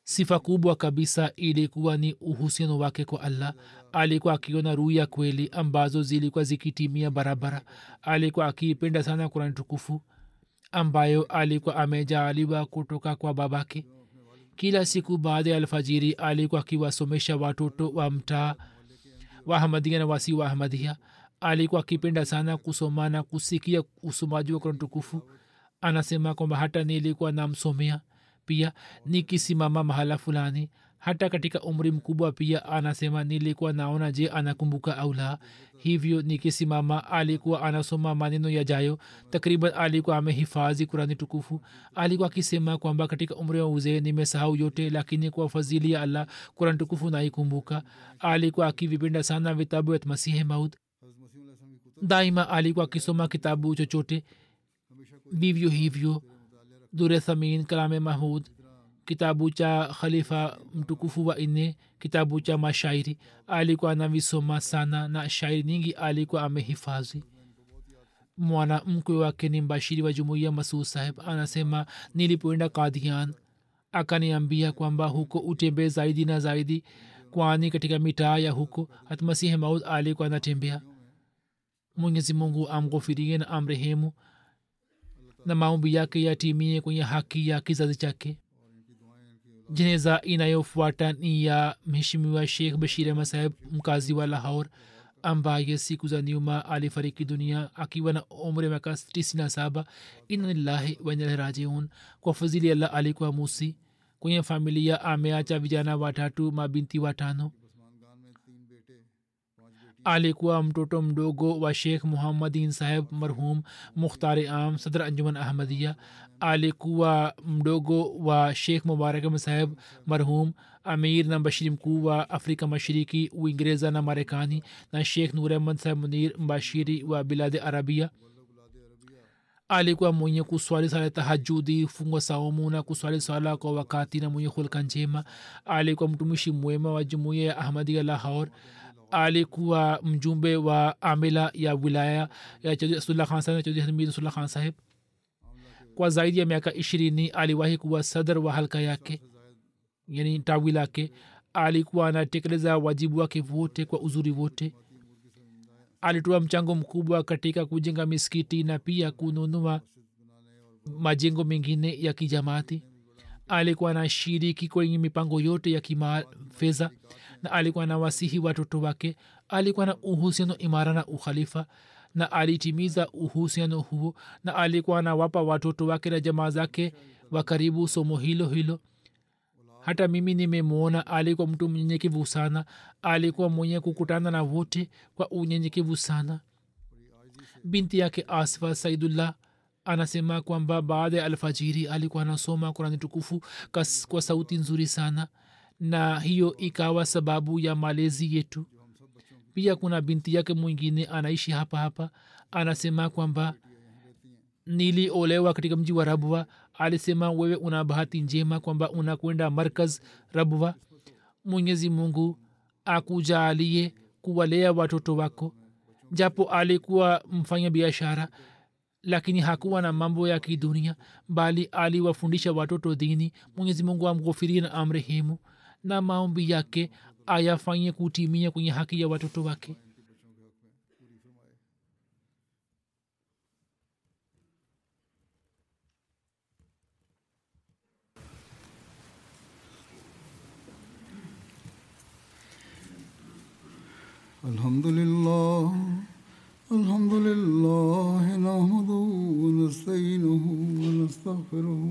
sifa kubwa kabisa ilikuwa ni uhusiano wake kwa allah alikuwa akiona ruya kweli ambazo zilikuwa zikitimia barabara alikuwa akiipenda sana kurani tukufu ambayo alikuwa amejaaliwa kutoka kwa babake kila siku baada ya alfajiri alikuwa akiwasomesha watoto wa mtaa wa ahmadia na wasi wa ahmadia alikuwa akipenda sana kusoma na kusikia usomaji wa kurani tukufu anasema kwamba hata nilikuwa namsomea pia nikisimama mahala fulani hata katika umri mkubwa pia anasema nilikuwa naona je anakumbuka au la hivyo nikisimama alikuwa anasoma maneno yajayo takriban alikuwa amehifadhi kurani tukufu alikuwa akisema kwamba katika umri wa uzee nimesahau yote lakini kwa fadhili ya allah kurani tukufu naikumbuka alikuwa akivipenda sana vitabu vya masihi maud daima alikuwa akisoma kitabu chochote vivyo hivyo dure thamin kalame mahud kitabu cha khalifa mtukufu wa nne kitabu cha mashairi alikuwa anavisoma sana na shairi nyingi alikuwa amehifadhi mwana mkwe wake ni mbashiri wa jumuiya masud saheb anasema nilipoenda kadian akaniambia kwamba huko utembee zaidi na zaidi kwani katika mitaa ya huko hatmasihi maud alikuwa anatembea mwenyezi mungu amghofirie na amrehemu na maombi yake yatimie kwenye haki ya kizazi chake jeneza inayofuata ni ya mheshimiwa sheikh bashir ahmad saheb mkazi wa lahor ambaye siku za nyuma alifariki dunia akiwa na umri wa miaka 97 inalillahi wainalrajiun kwa fadhili allah alikuwa musi kwenye familia ameacha vijana watatu mabinti watano alikuwa mtoto mdogo wa sheikh muhammadin saheb marhum mukhtari am sadr anjuman ahmadia alikuwa mdogo wa sheikh mubarak saheb marhum amir na mbashiri mkuu wa afrika mashariki uingereza na marekani na sheikh nur ahmad saheb munir mbashiri wa biladi arabia alikuwa mwenye kuswali sala tahajudi fungwa saumu na kuswali swala kwa wakati na mwenye hulka njema alikuwa mtumishi mwema wa jumuiya ya ahmadia lahor alikuwa mjumbe wa amila ya wilaya ya chaudhri asullah khan saheb na chaudhri hamid asullah khan saheb kwa zaidi ya miaka ishirini aliwahi kuwa sadr wa halka yake yani tawi lake alikuwa anatekeleza wajibu wake wote kwa uzuri wote alitoa mchango mkubwa katika kujenga miskiti na pia kununua majengo mengine ya kijamaati alikuwa anashiriki kwenye mipango yote ya kimafedha na alikuwa na wasihi watoto wake alikuwa na uhusiano imara na ukhalifa na alitimiza uhusiano huo na alikuwa anawapa watoto wake na jamaa zake wa karibu somo hilo hilo hata mimi nimemwona alikuwa mtu mnyenyekevu sana alikuwa mwenye kukutana na wote kwa unyenyekevu sana binti yake asfa saidullah anasema kwamba baada ya alfajiri alikuwa anasoma kurani tukufu kas, kwa sauti nzuri sana na hiyo ikawa sababu ya malezi yetu pia kuna binti yake mwingine anaishi hapa hapa anasema kwamba niliolewa katika mji wa rabwa alisema wewe una bahati njema kwamba unakwenda markaz rabwa mwenyezi mungu akujaalie kuwalea watoto wako japo alikuwa mfanya biashara lakini hakuwa na mambo ya kidunia bali aliwafundisha watoto dini mwenyezi mungu amghofirie na amrehemu na maombi yake ayafanye kutimia kwenye haki ya watoto wake الحمد لله الحمد لله نحمده ونستعينه ونستغفره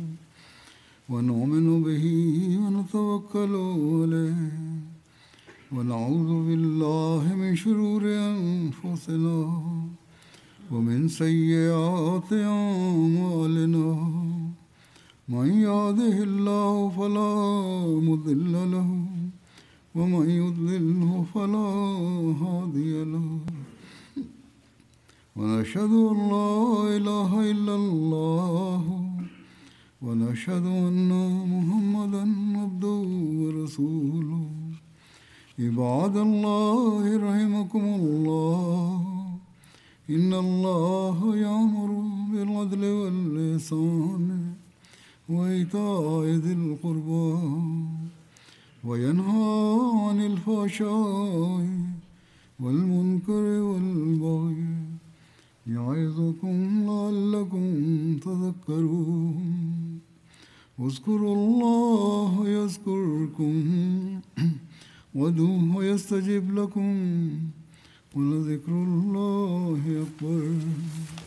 ونؤمن به ونتوكل عليه ونعوذ بالله من شرور انفسنا ومن سيئات اعمالنا من يهده الله فلا مضل له ومن يضلله فلا هادي له ونشهد ان لا اله الا الله ونشهد ان محمدا عبده ورسوله عباد الله رحمكم الله ان الله يامر بالعدل واللسان وإيتاء ذي القربى وينهى عن الفحشاء والمنكر والبغي يعظكم لعلكم تذكرون اذكروا الله يذكركم وادعوه يستجب لكم ولذكر الله أكبر